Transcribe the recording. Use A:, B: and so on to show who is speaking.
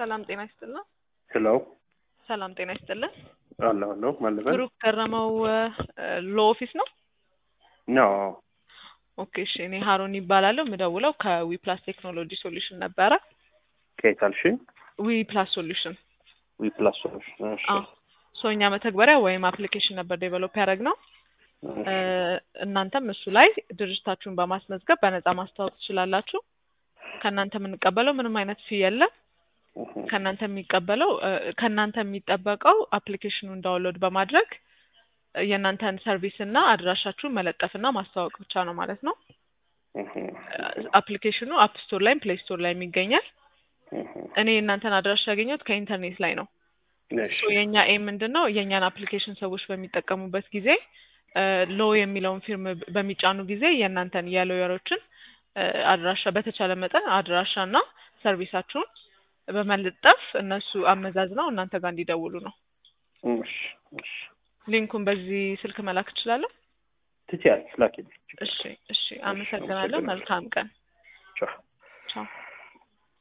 A: ሰላም ጤና ይስጥልን።
B: ሄሎ
A: ሰላም ጤና ይስጥልን።
B: አለሁ አለሁ ማለበል
A: ብሩክ ገረመው ሎ ኦፊስ ነው?
B: ኖ
A: ኦኬ እሺ። እኔ ሀሩን ይባላለሁ። የምደውለው ከዊፕላስ ቴክኖሎጂ ሶሉሽን ነበረ።
B: ከየት አልሽኝ?
A: ዊፕላስ ሶሉሽን
B: ዊ ፕላስ ሶሉሽን። እሺ
A: አዎ። ሶ እኛ መተግበሪያ ወይም አፕሊኬሽን ነበር ዴቨሎፕ ያደረግነው።
B: እሺ።
A: እናንተም እሱ ላይ ድርጅታችሁን በማስመዝገብ በነፃ ማስተዋወቅ ትችላላችሁ። ከእናንተ የምንቀበለው ምንም አይነት ፊ የለም።
B: እህ፣
A: ከእናንተ የሚቀበለው ከእናንተ የሚጠበቀው አፕሊኬሽኑን ዳውንሎድ በማድረግ የእናንተን ሰርቪስ እና አድራሻችሁን መለጠፍና ማስተዋወቅ ብቻ ነው ማለት ነው።
B: እህ፣
A: አፕሊኬሽኑ አፕ ስቶር ላይም ፕሌይ ስቶር ላይም ይገኛል።
B: እህ፣
A: እኔ የእናንተን አድራሻ ያገኘሁት ከኢንተርኔት ላይ ነው።
B: እሺ
A: ሶ የእኛ ኤም ምንድን ነው? የእኛን አፕሊኬሽን ሰዎች በሚጠቀሙበት ጊዜ ሎ የሚለውን ፊርም በሚጫኑ ጊዜ የእናንተን የሎየሮችን አድራሻ በተቻለ መጠን አድራሻና ሰርቪሳችሁን በመለጠፍ እነሱ አመዛዝነው እናንተ ጋር እንዲደውሉ ነው።
B: እሺ እሺ
A: ሊንኩን በዚህ ስልክ መላክ እችላለሁ?
B: ትችያለሽ፣ ላኪልኝ።
A: እሺ እሺ፣ አመሰግናለሁ። መልካም ቀን።
B: ቻው
A: ቻው